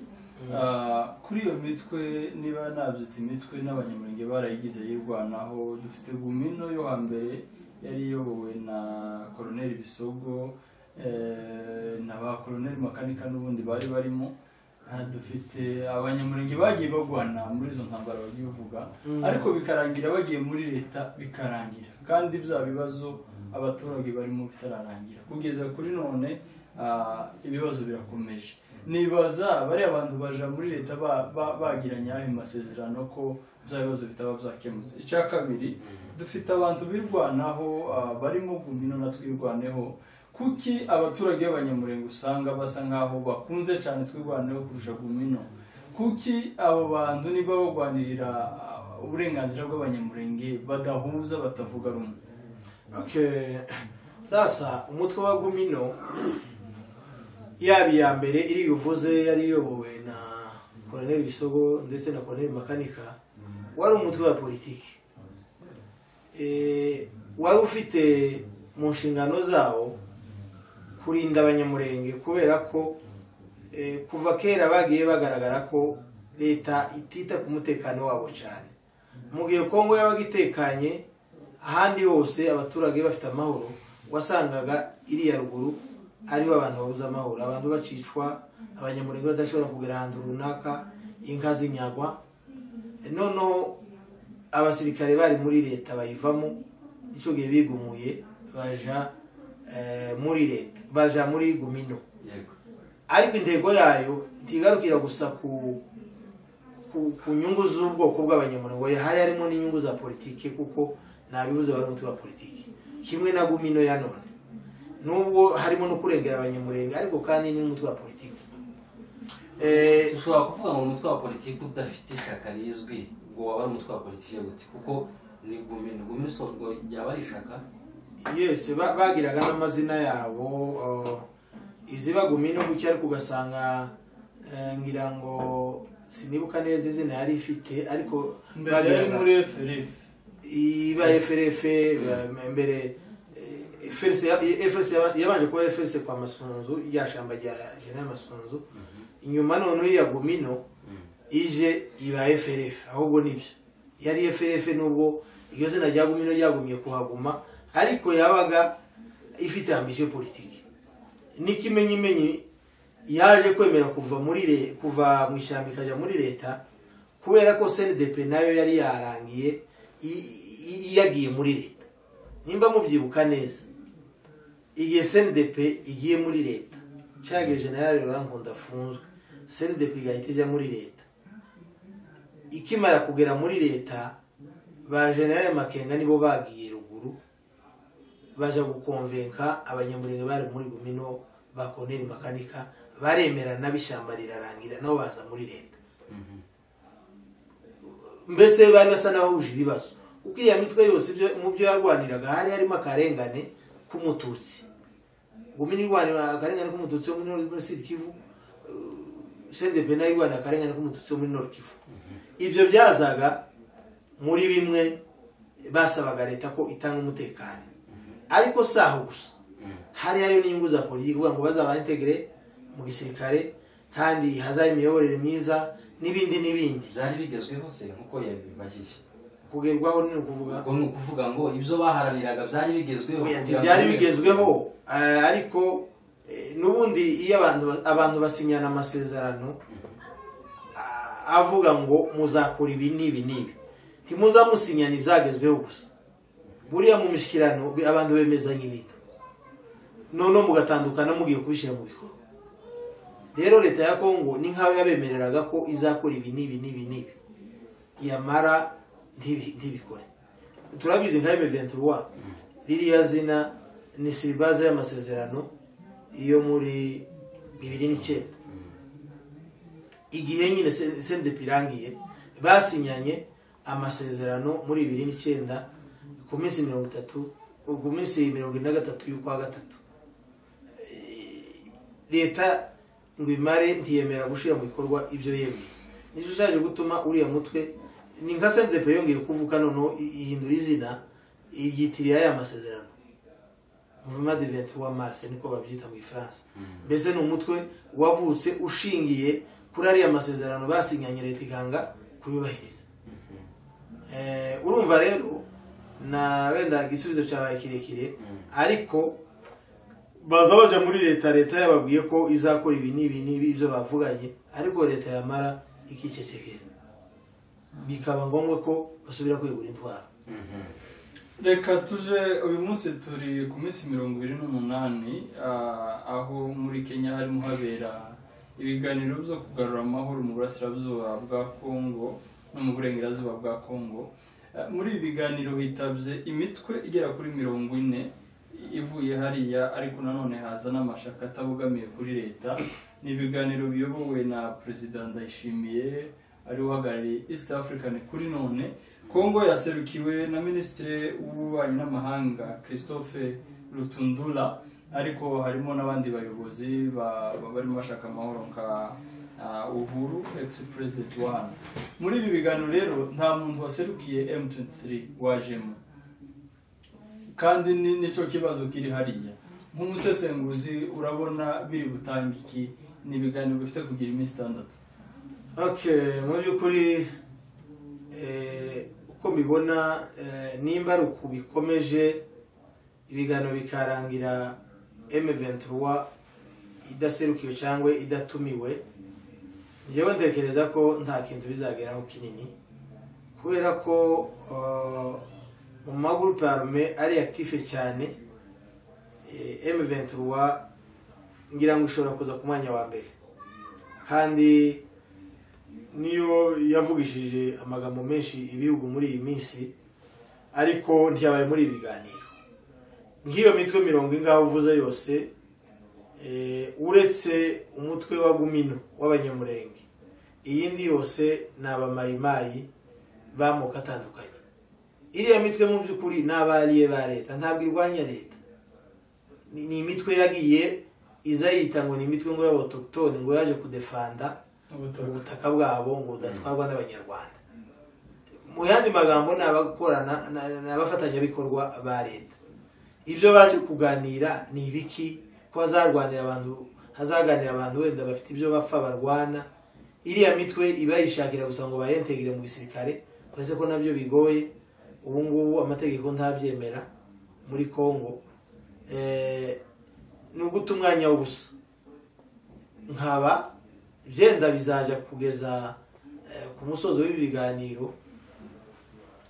Ah, kuri iyo mitwe niba nabyita imitwe n'abanyamurenge barayigize yirwanaho dufite gumino yo hambere yari iyobowe na koroneli bisogo eh, na ba koroneli makanika n'ubundi bari barimo Ah, dufite abanyamurenge bagiye bagwana muri izo ntambara bagiye bavuga Mm. ariko bikarangira bagiye muri leta bikarangira kandi bya bibazo abaturage barimo bitararangira kugeza kuri none ah, ibibazo birakomeje nibaza bariya bantu baja muri leta ba- ba- bagiranye ayo masezerano ko bya bibazo bitaba byakemutse icya kabiri dufite abantu birwanaho ah, barimo gumino na twirwaneho kuki abaturage b'abanyamurenge usanga basa nk'aho bakunze cyane twirwaneho kurusha gumino kuki abo bantu niba barwanirira ah, uburenganzira bw'abanyamurenge badahuza batavuga rumwe Okay. sasa umutwe wa gumino yaba iya mbere iri buvuze yari iyobowe na koroneli bisogo ndetse na koroneli makanika wari umutwe wa politiki Eh, wari ufite mu nshingano zawo kurinda abanyamurenge kubera ko eh, kuva kera bagiye bagaragara ko leta itita ku mutekano wabo cyane mu gihe kongo yabaga itekanye ahandi hose abaturage bafite amahoro wasangaga iriya ruguru ariho abantu babuze amahoro abantu bacicwa abanyamurenge badashobora kugera ahantu runaka inka zinyagwa noneho abasirikare bari muri leta bayivamo icyo gihe bigumuye baja eh, muri leta baja muri gumino yego ariko intego yayo ntigarukira gusa ku ku, ku nyungu z'ubwoko bw'abanyamuryango hari harimo n'inyungu za politiki kuko ntabibuze bari umutwe wa politiki kimwe na gumino ya none nubwo harimo no kurengera abanyamurenge ariko kandi ni n'umutwe wa politiki Eh, dushobora kuvuga ngo umutwe wa politiki udafite ishyaka rizwi ngo waba ari umutwe wa politiki gute kuko ni gumino gumino si ubwo yaba ari ishyaka yes ba- bagiraga n'amazina yabo uh, izibagumino gutya ariko ugasanga eh, ngira ngo sinibuka neza izina yari ifite ariko mbere yari muri FRF iba FRF eh, mbere eh, FRC ya- FRC yaba- yabanje kuba FRC kwa Masunzu ya shamba rya General Masunzu inyuma noneho iya Gumino ije iba FRF ahubwo nibyo yari FRF nubwo iryo zina rya Gumino ryagumye kuhaguma ariko yabaga ifite ambition politiki n'ikimenyimenyi yaje kwemera kuva muri le- kuva mu ishyamba ikajya muri leta kubera ko CNDP nayo yari yarangiye i- i- yagiye muri leta nimba mubyibuka neza igihe CNDP igiye muri leta cyagiye generale Rurankunda afunzwe CNDP igahita ijya muri leta ikimara kugera muri leta ba generale Makenga nibo bagiye ruguru baje gukonvenka abanyamurenge bari muri gumino ba koneri makanika baremerana bishyamba rirarangira nabo baza muri leta mbese bari basa n'abahuje ibibazo kuko iriya mitwe yose ibyo- mu byo yarwaniraga hari harimo akarengane k'umututsi gumino irwanira akarengane k'umututsi wo muri Nord- muri sud kivu sendebe nayo irwanira akarengane k'umututsi wo muri nord kivu ibyo byazaga muri bimwe basabaga leta ko itanga umutekano ariko si aho gusa hari hariyo n'inyungu za politiki kugira ngo bazabantegere mu gisirikare kandi hazabe imiyoborere myiza n'ibindi n'ibindi byari bigezweho se nk'uko yabibahiye kugerwaho ni ukuvuga ubwo ni ukuvuga ngo ibyo baharaniraga byari bigezweho Oya, kugira ngo ntibyari bimwe- bigezweho eh, ariko eh, n'ubundi iyo abantu ba- abantu basinyana amasezerano ah, avuga ngo muzakora ibi n'ibi n'ibi ntimuzamusinyana ibyagezweho gusa buriya mu mishyikirano bi- abantu bemezanya ibintu noneho mugatandukana mugiye kubishyira mu bikorwa rero leta ya kongo ni nk'aho yabemereraga ko izakora ibi n'ibi n'ibi n'ibi yamara ntibi- ntibikore turabizi nka M23 ririya zina ni siribaze y'amasezerano iyo muri bibiri n'icyenda igihe nyine sendepi irangiye basinyanye amasezerano muri bibiri n'icyenda ku minsi mirongo itatu ku minsi mirongo ine na gatatu y'ukwa gatatu leta ngo imare ntiyemera gushyira mu bikorwa ibyo yemeye nicyo cyaje gutuma uriya mutwe ni nka sendepi yongeye kuvuka noneho ihindura izina yitiriye aya masezerano muvuma de venti wa marse niko babyita mu ifaransa mbese ni umutwe wavutse ushingiye kuri ariya masezerano basinyanye leta iganga kuyubahiriza urumva rero na wenda igisubizo cyabaye kirekire ariko baza bajya muri leta leta yababwiye ko izakora ibi n'ibi n'ibi ibyo bavuganye ariko leta yamara ikicecekera bikaba ngombwa ko basubira kwegura intwaro reka tuje uyu munsi turi ku minsi mirongo irindwi n'umunani aho muri kenya harimo habera ibiganiro byo kugarura amahoro mu burasirazuba bwa kongo no mu burengerazuba bwa kongo muri ibi biganiro hitabye imitwe igera kuri mirongo ine ivuye hariya ariko nanone haza n'amashaka atabogamiye kuri leta ni ibiganiro biyobowe na perezida ndayishimiye ari uhagarariye east african kuri none kongo yaserukiwe na minisitiri w'ububanyi n'amahanga christophe rutundura ariko harimo n'abandi bayobozi barimo bashaka amahoro nka uhuru ex perezida wani muri ibi biganiro rero nta muntu waserukiye m23 wajemo kandi nicyo kibazo kiri hariya nk'umusesenguzi urabona biri butangiki ni ibiganiro bifite kugira iminsi itandatu mu by'ukuri uko mbibona nimba ari uku bikomeje ibiganiro bikarangira M23 idaserukiwe cyangwa idatumiwe njyewe ntekereza ko nta kintu bizageraho kinini kubera ko mu magurupe arume ari active cyane M23 ngira ngo ishobora kuza ku mwanya wa mbere kandi niyo yavugishije amagambo menshi ibihugu muri iyi minsi ariko ntiyabaye muri ibi biganiro nk'iyo mitwe mirongo ingaho uvuze yose uretse umutwe wa gumino w'abanyamurenge iyindi yose ni abamayimayi b'amoko atandukanye iriya mitwe mu by'ukuri ni abariye ba leta ntabwo irwanya leta ni imitwe yagiye iza yita ngo ni imitwe ngo y'abatokitoni ngo yaje kudefanda ubutaka bwabo ngo budatwarwa n'abanyarwanda mu yandi magambo ni abakorana ni abafatanyabikorwa ba leta ibyo baje kuganira ni ibiki ko hazarwanira abantu hazaganira abantu wenda bafite ibyo bapfa barwana iriya mitwe iba yishakira gusa ngo bayentegire mu gisirikare uretse ko nabyo bigoye ubu ngubu amategeko ntabyemera muri congo ni uguta umwanya w'ubusa nkaba byenda bizajya kugeza ku musozo w'ibi biganiro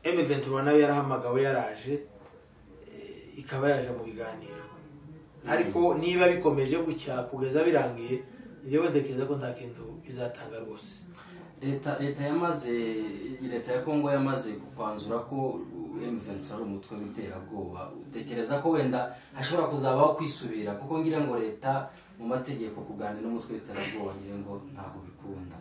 M23 nayo yarahamagawe yaraje ikaba yaje mu biganiro ariko niba bikomeje gutya kugeza birangiye njyewe ntekereza ko nta kintu bizatanga rwose leta leta yamaze leta ya kongo yamaze kwanzura ko M23 ari umutwe w'iterabwoba utekereza ko wenda hashobora kuzabaho kwisubira kuko ngira ngo leta mu mategeko kuganira n'umutwe w'iterabwoba ngira ngo ntabwo bikunda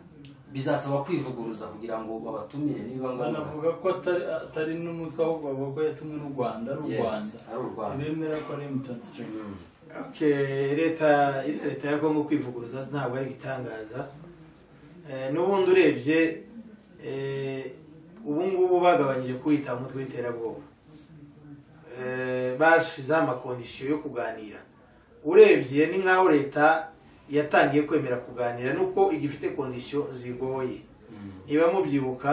bizasaba kwivuguruza kugira ngo babatumire niba ngombwa banavuga ko atari atari n'umutwe ahubwo bavuga ko yatumwe n'u rwanda ari u rwanda ari u rwanda ntibemera ko ari mutantsi leta leta ya kongo kwivuguruza ntabwo ari igitangaza n'ubundi urebye ubu ngubu bagabanyije kuwita umutwe w'iterabwoba bashyizeho amakondisiyo yo kuganira urebye ni nk'aho leta yatangiye kwemera kuganira nuko igifite kondisiyo zigoye niba mubyibuka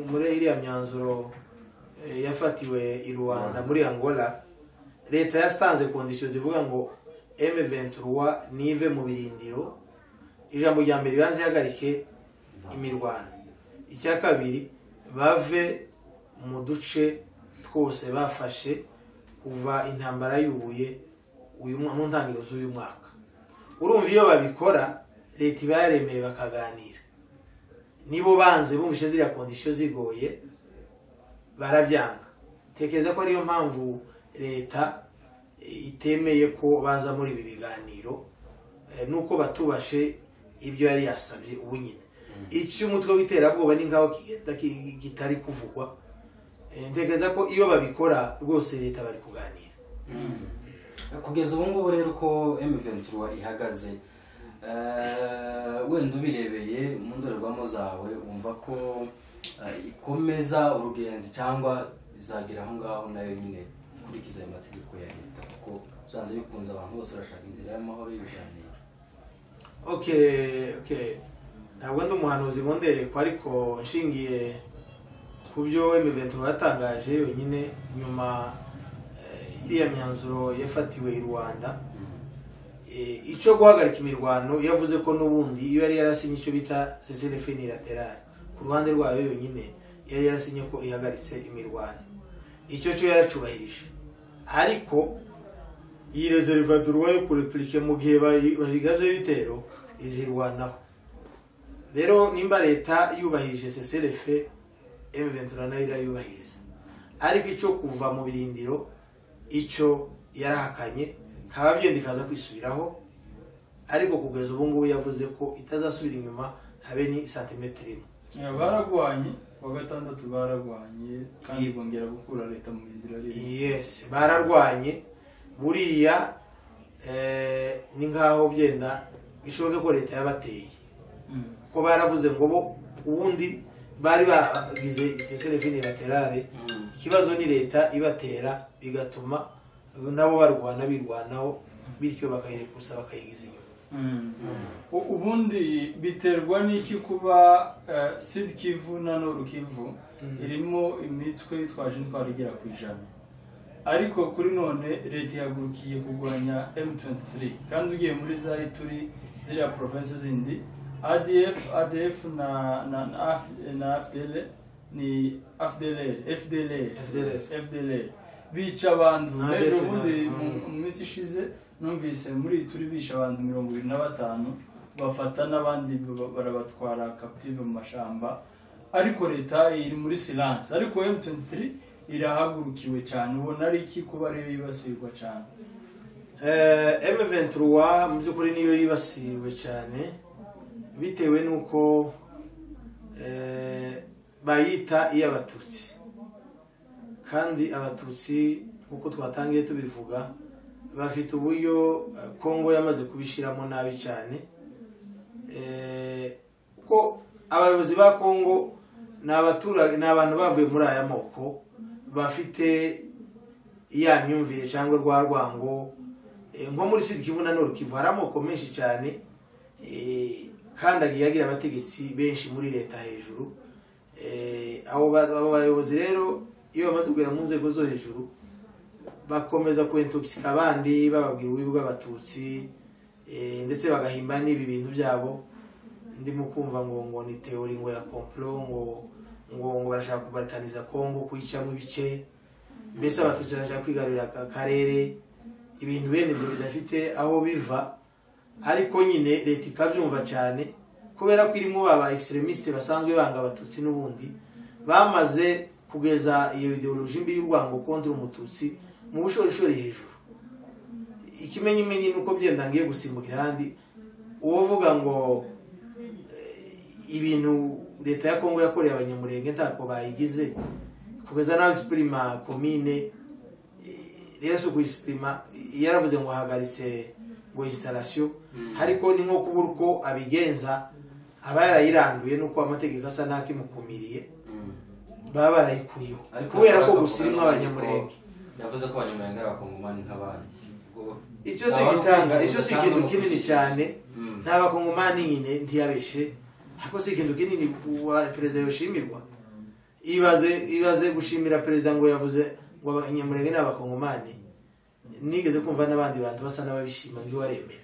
muri iriya myanzuro yafatiwe i rwanda muri angola leta yasanze kondisiyo zivuga ngo M23 nive mu birindiro ijambo rya mbere ibanze ihagarike imirwano icya kabiri bave mu duce twose bafashe kuva intambara y'ubuye mu ntangiriro z'uyu mwaka urumva iyo babikora leta iba yaremeye bakaganira nibo banze bumvise ziriya kondisiyo zigoye barabyanga tekereza ko ariyo mpamvu leta itemeye ko baza muri ibi biganiro nuko batubashe ibyo yari yasabye ubu nyine icyo umutwe w'iterabwoba ni nk'aho kigenda ki- kitari kuvugwa Eh, ntekereza ko iyo babikora rwose leta bari kuganira kugeza ubu ngubu rero uko M23 ihagaze eh, wenda ubirebeye mu ndorerwamo zawe wumva ko eh, ikomeza urugenzi cyangwa izagera aho ngaho nayo nyine gukurikiza ayo mategeko ya leta kuko byanze bikunze abantu bose barashaka inzira y'amahoro y'ibiganiro okay okay ntabwo ndi umuhanuzi nkonderekwa ariko nshingiye ku byo M23 yatangaje yonyine nyuma eh, iriya myanzuro yafatiwe i Rwanda Eh, icyo guhagarika imirwano yavuze ko n'ubundi iyo yari yarasinye icyo bita cesere finilaterale ku ruhande rwayo yonyine yari yarasinye ko ihagaritse imirwano icyo cyo yaracubahirije ariko iyi rezerivadurwa yo ku repubulike mu gihe bayi- bayigabye ibitero izirwanaho rero nimba leta yubahirije cesrf m23 nayo irayubahiriza ariko icyo kuva mu birindiro icyo yarahakanye nkaba byenda ikaza kwisubiraho ariko kugeza ubu ngubu yavuze ko itazasubira inyuma habe ni santimetero imwe Eh, baragwanye wa gatandatu baragwanye kandi bongera gukura leta mu bindira rimwe yes bararwanye buriya eh, ni nk'aho byenda bishoboke ko leta yabateye Mm. kuko baravuze ngo bo ubundi bari bagize iseselevi laterale ikibazo ni leta ibatera bigatuma nabo barwana birwanaho bityo bakayirekusa bakayigiza inyuma Mm. U- ubundi biterwa n'iki kuba eh, sud kivu na nord kivu irimo imitwe itwaje intwaro igera ku ijana ariko kuri none leta ihagurukiye kurwanya m23 kandi ugiye muri zari turi ziriya province zindi adf adf na na na, Af- na fdl ni fdlr fdlr FDLR. fdlr bica abantu Na rero ADF na- ubundi mu mm. mu minsi ishize numvise muri iyi turi bishe abantu mirongo irindwi na batanu bafata n'abandi ba- barabatwara captive mu mashamba ariko leta iri muri silence ariko M23 irahagurukiwe cyane ubona ari iki kuba ariyo yibasirwa cyane M23 mu by'ukuri niyo yibasiriwe cyane bitewe n'uko eh, bayita iy'abatutsi kandi abatutsi nk'uko twatangiye tubivuga bafite uburyo eh, kongo yamaze kubishyiramo nabi cyane Eh, kuko abayobozi ba kongo ni abaturage ni abantu bavuye muri aya moko bafite ya myumvire cyangwa rwa rwango eh, nko muri sida kivu na nord kivu hari amoko menshi cyane eh, kandi agiye agira abategetsi benshi muri leta hejuru Eh, abo ba- abo bayobozi rero iyo bamaze kugera mu nzego zo hejuru bakomeza kuentoxika abandi bababwira ububi bw'abatutsi eh, ndetse bagahimba n'ibi bintu byabo ndimo kumva ngo ngo ni teori ngo ya complot ngo ngo ngo barashaka kubarikaniza kongo kuyicamo ibice mbese abatutsi barashaka kwigarurira aka karere ibintu bene ibyo bidafite aho biva ariko nyine leta ikabyumva cyane kubera ko irimo baba extremistes basanzwe banga abatutsi n'ubundi bamaze kugeza iyo ideoloji mbi y'urwango kontra umututsi mu bushorishori hejuru ikimenyimenyi ni uko byenda ngiye gusimbukira ahandi uwovuga ngo eh, ibintu leta ya kongo yakoreye abanyamurenge ntako bayigize kugeza naho isipurima komine eh, rero si ukuyisipurima yaravuze ngo ahagaritse ngo instalation ariko ni nko kubura uko abigenza aba yarayiranduye nuko amategeko asa n'akimukumiriye baba barayikuyeho Ariko kubera ko bakavuga gusa irimo ko- abanyamurenge yavuze ko abanyamurenge ari abakongomani nk'abandi Ubwo- icyo si Aba- igitanga icyo si gutanga ikintu no kinini kwishyura. cyane Mm. nta bakongomani nyine ntiyabeshe ariko si ikintu kinini uwa perezida yoshimirwa ibaze ibaze gushimira perezida ngo yavuze ngo abanyamurenge ni abakongomani nigeze kumva n'abandi bantu basa n'ababishima ngo iwe aremera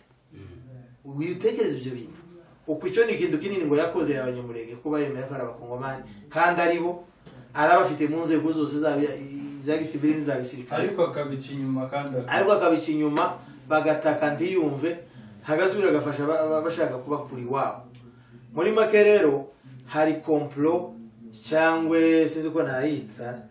uyu utekereza ibyo bintu uku icyo ni ikintu kinini ngo yakoreye abanyamurenge kuba yemera ko ari abakongomani kandi ari bo arabafite mu nzego zose zaba iza gisivili n'iza gisirikare ariko akabica inyuma kandi ak- ariko akabica inyuma bagataka ntiyumve hagasubira agafasha aba- aba- bashaka kuba kuri iwabo muri make rero hari komplo cyangwa sinzi ko nayita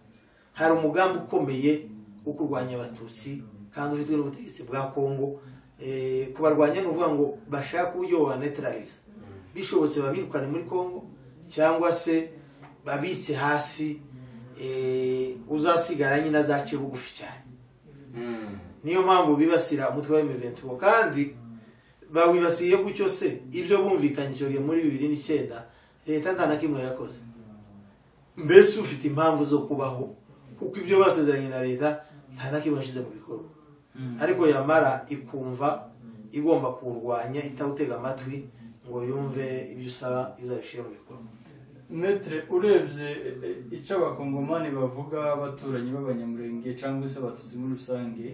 hari umugambi ukomeye wo kurwanya abatutsi kandi ufitwe n'ubutegetsi bwa kongo eh, kubarwanya ni ukuvuga ngo bashake uburyo babanetarariza bishobotse babirukane muri congo cyangwa se babitse hasi eh, uzasigara nyine azacira ugufi cyane Mm. niyo mpamvu bibasira umutwe wa M23 kandi bawibasiye gutyo se ibyo bumvikanye icyo gihe muri bibiri n'icyenda leta nta na kimwe yakoze mbese ufite impamvu zo kubaho kuko ibyo basezeranye na leta nta na kimwe yashyize mu bikorwa ariko yamara ikumva igomba kurwanya itawutega amatwi ngo yumve ibyo usaba izabishyire mu bikorwa metere urebye eh, icyo abakongomani bavuga abaturanyi b'abanyamurenge cyangwa se abatutsi muri rusange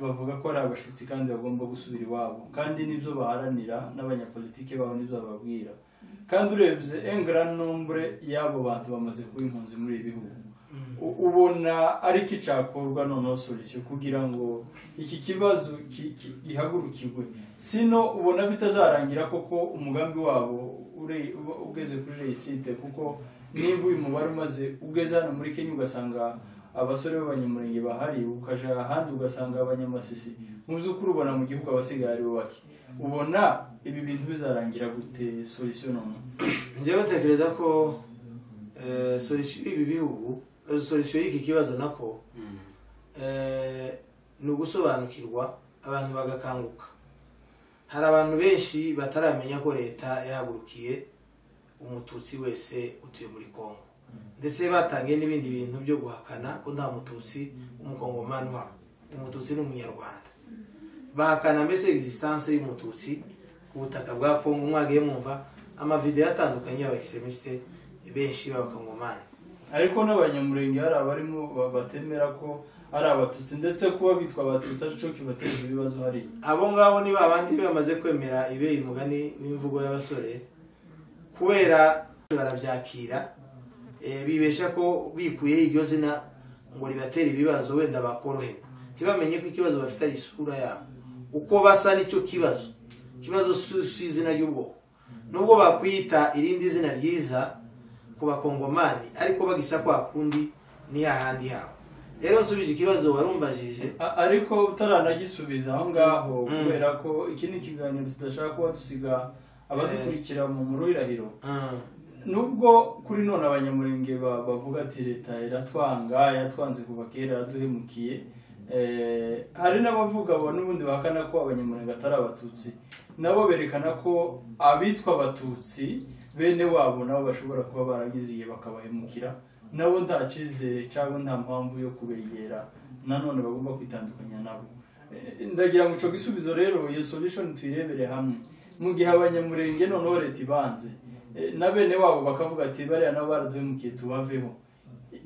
bavuga ko ari abashyitsi kandi bagomba gusubira iwabo kandi nibyo baharanira n'abanyapolitike babo nibyo bababwira kandi urebye engran nombre y'abo bantu bamaze kuba impunzi muri ibi bihugu U- ubona ariko icyakorwa noneho solution kugira ngo iki kibazo ki- ki- gihagurukirwe sino ubona bitazarangira koko umugambi wabo ure- uba ugeze kuri reyisite kuko nimba uyu mubare umaze ugeze hano muri kenya ugasanga abasore b'abanyamurenge bahari ukaja ahandi ugasanga abanyamasisi mu by'ukuri ubona mu gihugu abasigaye ari bo bake ubona ibi bintu bizarangira gute solution noneho njyewe batekereza ko eh, solution y'ibi bihugu eh, solution y'iki kibazo nako Mm. eh, ni ugusobanukirwa abantu bagakanguka hari abantu benshi bataramenya ko leta yahagurukiye umututsi wese utuye muri kongo ndetse batangiye n'ibindi bintu byo guhakana ko nta mututsi umukongomani uhaba umututsi ni umunyarwanda bahakana mbese existence y'umututsi ku butaka bwa kongo mwagiye mwumva amavidewo atandukanye y'abaextremisite benshi b'abakongomani ariko n'abanyamurenge hari abarimo ba- batemera ko ari abatutsi ndetse kuba bitwa abatutsi aricyo kibateza ibibazo hariya abo ngabo ni babandi bamaze kwemera ibeye umugani w'imvugo y'abasore kubera barabyakira eh, bibesha ko bikuyeho iryo zina ngo ribatere ibibazo wenda bakorohewe ntibamenye ko ikibazo bafite ari isura yabo uko basa nicyo kibazo ikibazo si si izina ry'ubwoko nubwo bakwita irindi zina ryiza ku bakongomani ariko bagisa kwa kundi ni hahandi habo rero nsubije ikibazo warumbajije A- ariko utaranagisubiza aho ngaho Mm. kubera ko iki ni ikiganiro tudashaka kuba dusiga abadukurikira mu murwirahiro Mm. nubwo kuri none abanyamurenge ba- bavuga ati leta iratwanga yatwanze kuva kera yaraduhemukiye Eh, hari n'abavuga bo n'ubundi bahakana ko abanyamurenge atari abatutsi nabo berekana ko abitwa abatutsi bene wabo nabo bashobora kuba baragize igihe bakabahemukira nabo nta cyizere cyangwa nta mpamvu yo kubegera nanone bagomba kwitandukanya nabo Eh, ndagira ngo ico gisubizo rero iyo solution tuyirebere hamwe mu gihe abanyamurenge noneho leta ibanze Eh, na bene wabo bakavuga ati bariya nabo baraduhemukiye tubaveho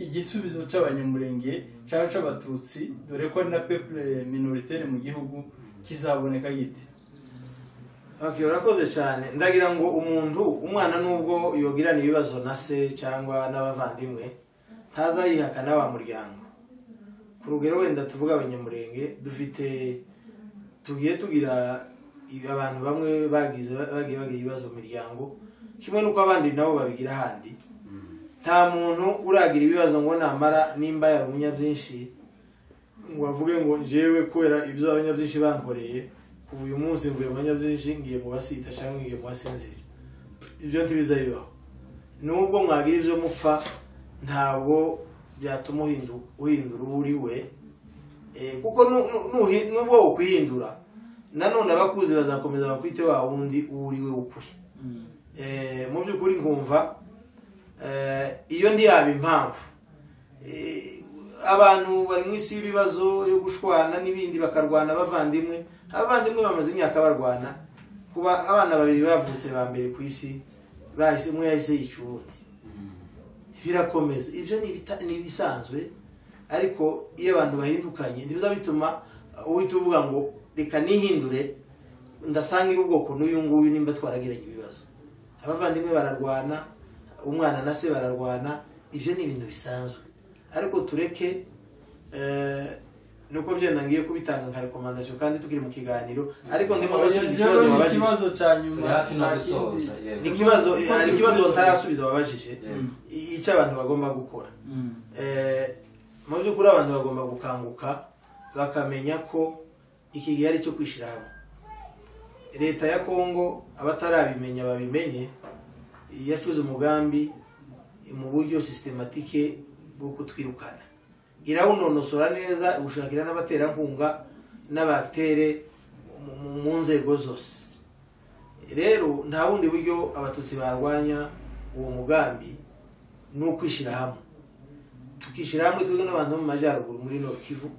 igisubizo cy'abanyamurenge cyangwa cy'abatutsi dore ko ari na peuple minoritaire mu gihugu kizaboneka gite Okay, urakoze cyane ndagira ngo umuntu umwana nubwo yogirana ibibazo na se cyangwa n'abavandimwe ntazayihaka n'aba muryango ku rugero wenda tuvuga abanyamurenge dufite tugiye tugira i- abantu bamwe bagize bagiye bagira ibibazo mu miryango kimwe n'uko abandi nabo babigira ahandi nta muntu uragira ibibazo ngo namara nimba yarumunya byinshi ngo avuge ngo njyewe kubera ibyo abanyabyinshi bankoreye kuva uyu munsi mvuye mu banyabyinshi ngiye mu basita cyangwa ngiye mu basinzira ibyo ntibizabibaho nubwo mwagira ibyo mupfa ntabwo byatuma uhindu- uhindura uwo uri we Eh, kuko nu- nu- nuhi- nubwo wokwihindura nanone abakuzi bazakomeza bakwite wa wundi uwo uri we w'ukuri Eh, mu by'ukuri nkumva eh, iyo ndi yaba impamvu Eh, abantu bari mu isi y'ibibazo yo gushwana n'ibindi bakarwana abavandimwe abavandimwe bamaze imyaka barwana kuba abana babiri bavutse ba mbere ku isi bahise umwe yahise yica uwundi Mm. birakomeza ibyo ni ibita- ni ibisanzwe ariko iyo abantu bahindukanye ntibiza bituma uhita uvuga ngo reka nihindure ndasangire ubwoko n'uyu nguyu nimba twaragiranye ibibazo abavandimwe bararwana umwana na se bararwana ibyo ni ibintu bisanzwe ariko tureke eh, nuko byenda ngiye kubitanga nka rekomandasiyo kandi tukiri mu kiganiro ariko ndimo ndasubiza ikibazo Oya, wabajije ikibazo cya nyuma turi hafi no nta gusoza kindi. ni yego ikibazo hari ikibazo batarasubiza wabajije Yego. icyo abantu bagomba gukora Mm. Eh, mu by'ukuri abantu bagomba gukanguka bakamenya ko iki gihe ari icyo kwishyira hamwe leta ya kongo abatarabimenya babimenye yacuze umugambi mu buryo sisitematike bwo kutwirukana irawunonosora neza iwushakira n'abaterankunga n'abatere mu- mu- mu nzego zose rero nta bundi buryo abatutsi barwanya uwo mugambi ni ukwishyira hamwe tukishyira hamwe twebwe n'abantu bo mu majyaruguru muri Nord Kivu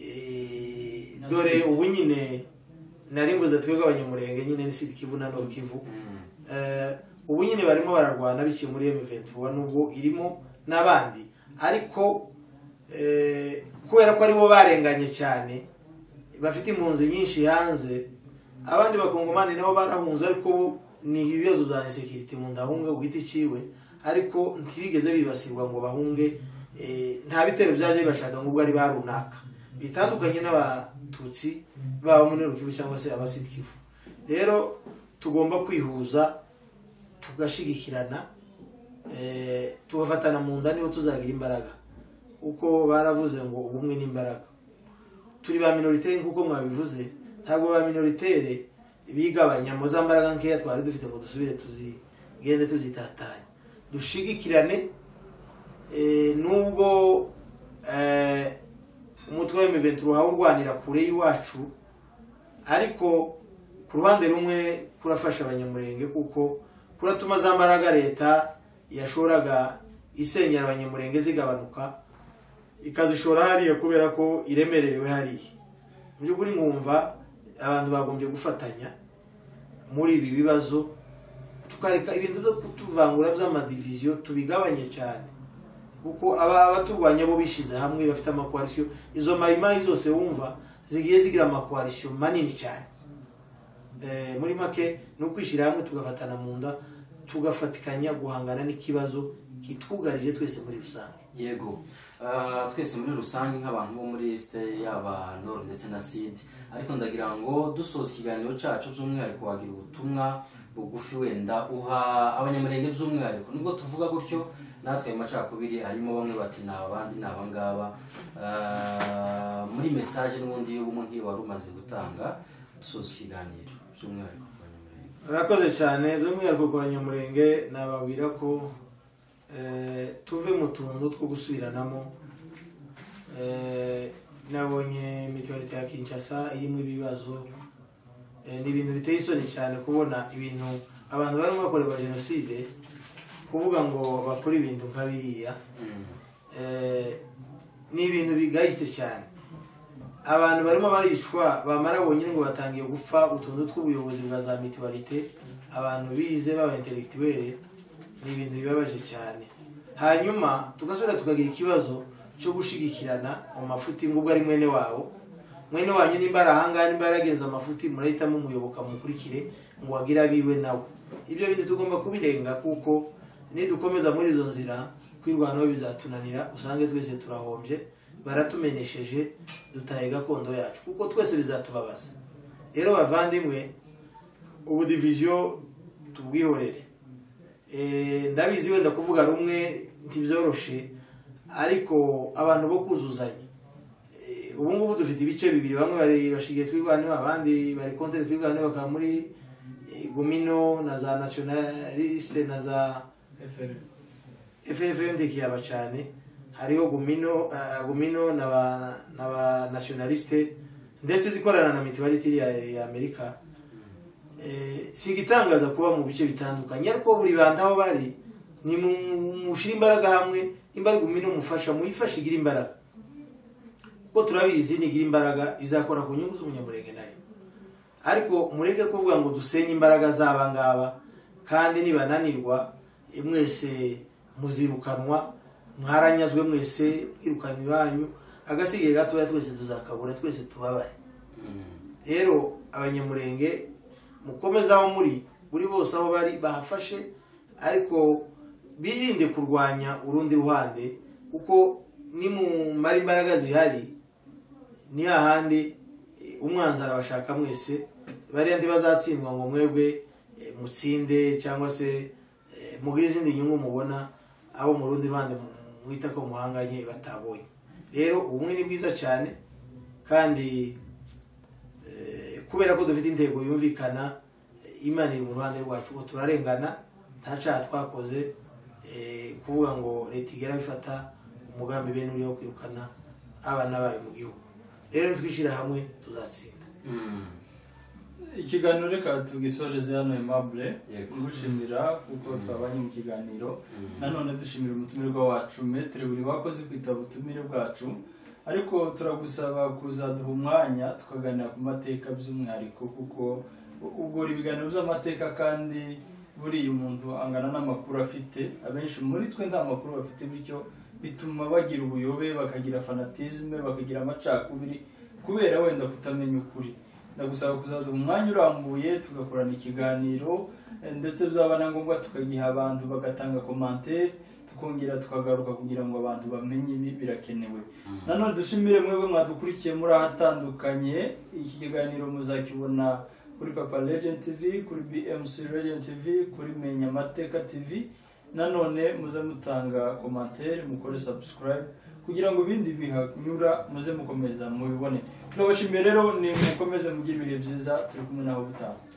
Eh, dore ubu nyine nari mvuze twebwe abanyamurenge nyine ni Sud Kivu na Nord Kivu Eh, ubu nyine barimo bararwana biciye muri M23 nubwo irimo n'abandi ariko eh, kubera ko aribo barenganye cyane bafite impunzi nyinshi hanze abandi bakongomani nabo barahunze ariko bo ni ibibazo bya insekirite mu ndahunga ku giti ciwe ariko ntibigeze bibasirwa ngo bahunge eh, nta bitero byaje bibashaka ngo ubwo ari ba runaka bitandukanye n'abatutsi baba muri Rukivu cyangwa se abasid Kivu rero tugomba kwihuza tugashigikirana eh, tugafatana mu nda niho tuzagira imbaraga uko baravuze ngo ubumwe n'imbaraga turi ba minoritere nk'uko mwabivuze ntabwo ba minoritere bigabanya mu za mbaraga nkeya twari dufite ngo dusubire tuzigende tuzitatanya dushigikirane eh, nubwo eh, umutwe wa M23 uhawe urwanira kure y'iwacu ariko ku ruhande rumwe kurafasha abanyamurenge kuko kuratuma za mbaraga leta yashoraga isenyera abanyamurenge zigabanuka ikazishora hariya kubera ko iremerewe hariya mu by'ukuri nkumva abantu bagombye gufatanya muri ibi bibazo tukareka ibintu byo kutuvangura by'amadiviziyo tubigabanye cyane kuko aba abaturwanya bo bishyize hamwe bafite amakoalisiyo izo mayimayi zose wumva zigiye zigira amakoalisiyo manini cyane Eh, muri make ni ukwishyira hamwe tugafatana mu nda tugafatikanya guhangana n'ikibazo kitwugarije twese muri rusange yego Ah, twese muri rusange nk'abantu bo muri isite yaba nord ndetse na sid ariko ndagira ngo dusoza ikiganiro cyacu by'umwihariko wagira ubutumwa bugufi wenda uha abanyamurenge by'umwihariko nubwo tuvuga gutyo natwe ayo macakubiri harimo bamwe bati ni abandi ni abangaba Ah, muri mesaje n'ubundi y'ubumwe nk'iyo wari umaze gutanga dusoza ikiganiro by'umwihariko ku banyamurenge murakoze cyane by'umwihariko ku banyamurenge nababwira ko eh, tuve mu tuntu two gusubiranamo Eh, nabonye mituwalite ya kinshasa irimo ibibazo Eh, ni ibintu biteye isoni cyane kubona ibintu abantu barimo bakorerwa jenoside kuvuga ngo bakore ibintu nka biriya Mm. Eh, ni ibintu bigayitse cyane abantu barimo baricwa bamara bonyine ngo batangiye gupfa utuntu tw'ubuyobozi bwa za mituwarite abantu bize baba intellectuel ni ibintu bibabaje cyane hanyuma tugasubira tukagira ikibazo cyo gushigikirana mu mafuti ngo ubwo ari mwene wabo mwene wanyu nimba ari ahangaha nimba yaragenze amafuti murahitamo umuyoboka mukurikire ngo wagire abiwe nawe ibyo bintu tugomba kubirenga kuko nidukomeza muri izo nzira kwirwanaho bizatunanira usange twese turahombye baratumenesheje dutaye gakondo yacu kuko twese bizatubabaza rero bavandimwe ubu diviziyo tubwihorere Eh, ndabizi wenda kuvuga rumwe ntibyoroshe ariko abantu bo kuzuzanya Eh, ubu ngubu dufite ibice bibiri bamwe bari bashigiye twirwaneho abandi bari kontere twirwaneho bakaba muri eh, gumino na za nationaliste na za FRN. ffm ndikiyaba cyane hariho gumino ah, gumino na ba na ba nationaliste ndetse zikorana na mituality ya, ya amerika Eh, si igitangaza kuba mu bice bitandukanye ariko buri bantu aho bari ni mu- mushyire imbaraga hamwe imbaraga umwe mufasha muyifashe igira imbaraga kuko turabizi nigira imbaraga izakora ku nyungu z'umunyamurenge nayo ariko mureke kuvuga ngo dusenye imbaraga z'aba ngaba kandi nibananirwa eh, mwese muzirukanwa mwaranyazwe mwese mwirukanywe iwanyu agasigaye gatoya twese tuzakabura twese tubabare Mm. rero abanyamurenge mukomeze aho muri buri bose aho bari bahafashe ariko birinde kurwanya urundi ruhande kuko nimumara imbaraga zihari ni hahandi eh, umwanzi arabashaka mwese bariya ntibazatsindwa ngo mwebwe eh, mutsinde cyangwa se eh, mugire izindi nyungu mubona abo mu rundi ruhande mu- mwita ko muhanganye batabonye rero ubumwe ni bwiza cyane kandi eh, kubera ko dufite intego yumvikana imana iri mu ruhande rwacu ubu turarengana nta cyaha twakoze eh, kuvuga ngo leta igera bifata umugambi bene uriho kwirukana abana bayo mu gihugu rero nitwishyira hamwe tuzatsinda Mm. ikiganiro reka tugisoreze hano aimable Yego. gushimira kuko twabanye mu kiganiro nanone dushimira umutumirwa wacu metere buri wakoze kwitaba ubutumire bwacu ariko turagusaba kuzaduha umwanya tukaganira ku mateka by'umwihariko kuko ubwo ibiganiro by'amateka kandi buriya umuntu angana n'amakuru afite abenshi muri twe nta makuru bafite bityo bituma bagira ubuyobe bakagira fanatizme bakagira amacakubiri kubera wenda kutamenya ukuri ndagusaba kuzaduha umwanya urambuye tugakorana ikiganiro eh, ndetse byaba na ngombwa tukagiha abantu bagatanga komantere tukongera tukagaruka kugira ngo abantu bamenye ibi birakenewe nanone dushimire mwebwe mwadukurikiye muri ahatandukanye iki kiganiro muzakibona kuri papa legend tv kuri bmc legend tv kuri menya amateka tv nanone muze mutanga komantere mukore subscribe kugira ngo ibindi bihanyura muze mukomeza mubibone turabashimiye rero ni mukomeze mugire ibihe byiza turi kumwe naho butaha